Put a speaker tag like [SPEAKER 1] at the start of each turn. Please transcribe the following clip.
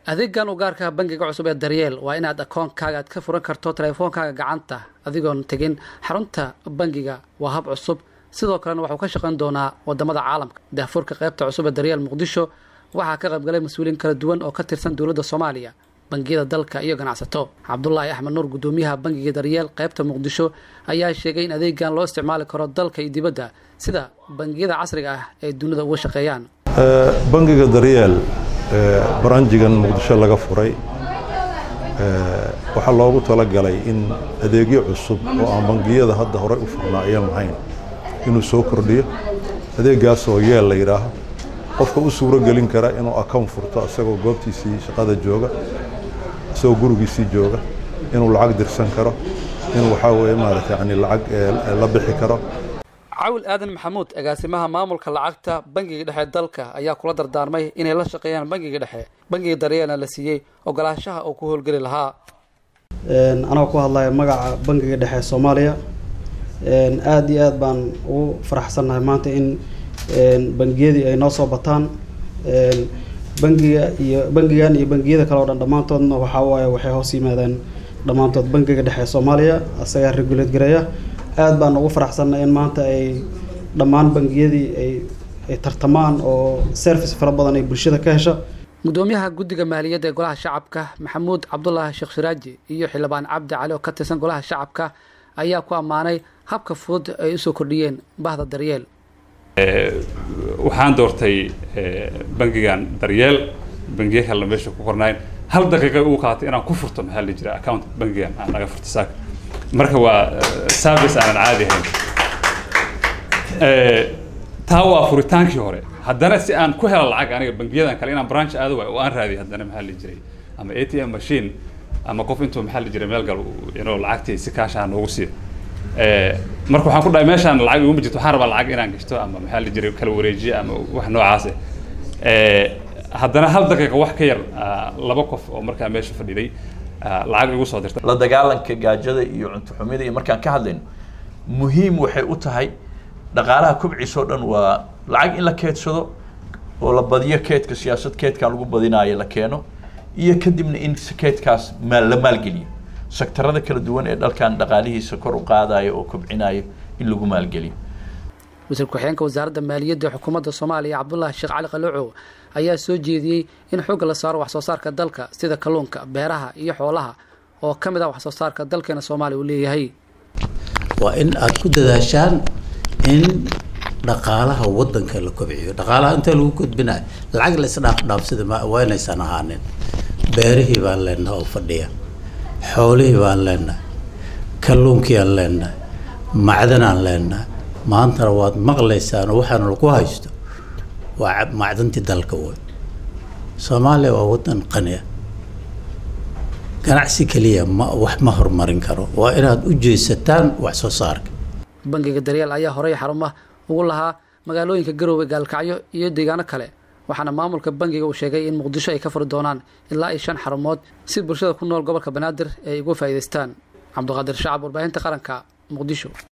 [SPEAKER 1] adeegan u gaarka bangiga cusub ee daryeel waa inaad akoonkaaga aad ka furan karto telefoonkaaga gacanta adigoon tegin xarunta bangiga waa hab cusub sidoo kalena waxuu ka shaqayn doonaa wadamada caalamka daafurka qaybta cusub ee daryeel muqdisho waxaa ka qaybgalay mas-uuliyiin kala duwan oo ka tirsan dowladda soomaaliya bangiyada dalka iyo ganacsato cabdulaahi axmed nuur gudoomiyaha bangiga daryeel qaybta muqdisho ayaa sheegay in adeegan loo isticmaali karo dalka iyo dibadda sida bangiyada casriga ah ay dunida uga shaqeeyaan
[SPEAKER 2] bangiga daryeel baranjigan muqdisho laga furay waxaa loogu talagalay in adeegyo cusub oo aan bangiyada hadda horey u furnaa ayan lahayn inuu soo kordhiyo adeegaasoo yeel la yidhaaho qofka u suuro gelin kara inuu akown furto isagoo goobtiisii shaqada jooga isagoo gurigiisii jooga inuu lacag dirsan karo inuu waxaa weye maarata yani lacag la bixi karo
[SPEAKER 1] cawil aadan maxamuud agaasimaha maamulka lacagta bangiga dhexe dalka ayaa kula dardaarmay inay la shaqeeyaan bangiga dhexe bangiga daryeelna la siiyey ogolaanshaha uu ku howlgeli lahaa
[SPEAKER 3] anagoo ku hadlaya magaca bangiga dhexe soomaaliya aada iyo aad baan ugu faraxsannahay maanta in bangiyadii ay noo soo bataan bangiga iyo bangigan iyo bangiyada kale o dhan dhammaantoodna waxaa waaye waxay hoos yimaadeen dhammaantood bangiga dhexe soomaaliya asagaa regulate gareeya aada baan ugu faraxsannahay in maanta ay dhammaan bangiyadii ay ay tartamaan oo service fara badan ay bulshada ka hesha
[SPEAKER 1] gudoomiyaha guddiga maaliyadda ee golaha shacabka maxamuud cabdulaahi sheekh shiraaji iyo xildhibaan cabdi cali oo ka tirsan golaha shacabka ayaa ku ammaanay habka fudud ay usoo kordhiyeen bahda daryeel
[SPEAKER 4] waxaan doortay bangigan daryeel bangiyo kalena meesha ku qornayn hal daqiiqa ugu qaatay inaan ku furto maxaa la jira account bangigan aan naga furto saaka marka waa service aanan caadi ahayn taa waa furitaankii hore haddana si aan ku helo lacag aniga bangiyadan kale inaan branch aado waayo oo aan raadiyo haddana maxaa la jiray ama a t m machine ama qof intuu maxaa la jiray meel gal inuu lacagtii si kaashaa noogu siiyo marka waxaan ku dhahay meeshaan lacag iguma jirto waxaan rabaa lacag inaan gashto ama maxaa la jiray kala wareejiye ama wax noocaase haddana hal daqiiqa wax ka yar laba qof oo markaa meesha fadhiday lacag igu soo dirta
[SPEAKER 5] la dagaalanka gaajada iyo cunto xumida iyo markaan ka hadlayno muhiim waxay u tahay dhaqaalaha kubciisa oo dhan waa lacag in la keedsado oo la badiyo keedka siyaasad keedkaa lagu badinaayo la keeno iyo kadibna in keedkaas maal la maalgeliyo sektarada kala duwan ee dalkan dhaqaalihiisa kor u qaadayo oo kobcinayo in lagu maalgeliyo
[SPEAKER 1] wasiir ku-xigeenka wasaaradda maaliyadda xukuumadda soomaaliya cabdulaahi sheekh cali qaloocow ayaa soo jeediyey in xoogga la saaro wax soo saarka dalka sida kalluunka beeraha iyo xoolaha oo ka mid ah wax soo saarka dalkeena soomaaliya uu leeyahay
[SPEAKER 6] waa in aada ku dadaashaan in dhaqaalaha wadanka la kobciyo dhaqaalaha inta lagu gudbinayo lacag la isdhaafdhaafsada waa inaysan ahaanin beerihii baan leenahay oo fadhiya xoolihii baan leenahay kalluunkii aan leenahay macdanaan leenahay maantana waad maqlaysaan oo waxaana lagu haysto waa macdantii dalka wey soomaaliya waa wadan qaniya ganacsi keliya ma wax ma horumarin karo waa inaad u jeesataan wax soo saarka
[SPEAKER 1] bangiga daryeel ayaa horey xaruma ugu lahaa magaalooyinka garoowe gaalkacyo iyo deegaano kale waxaana maamulka bangiga uu sheegay in muqdisho ay ka furi doonaan ilaa iyo shan xarumood si bulshada ku nool gobolka banaadir ay uga faa'iidaystaan cabdiqaadir shacab warbaahinta qaranka muqdisho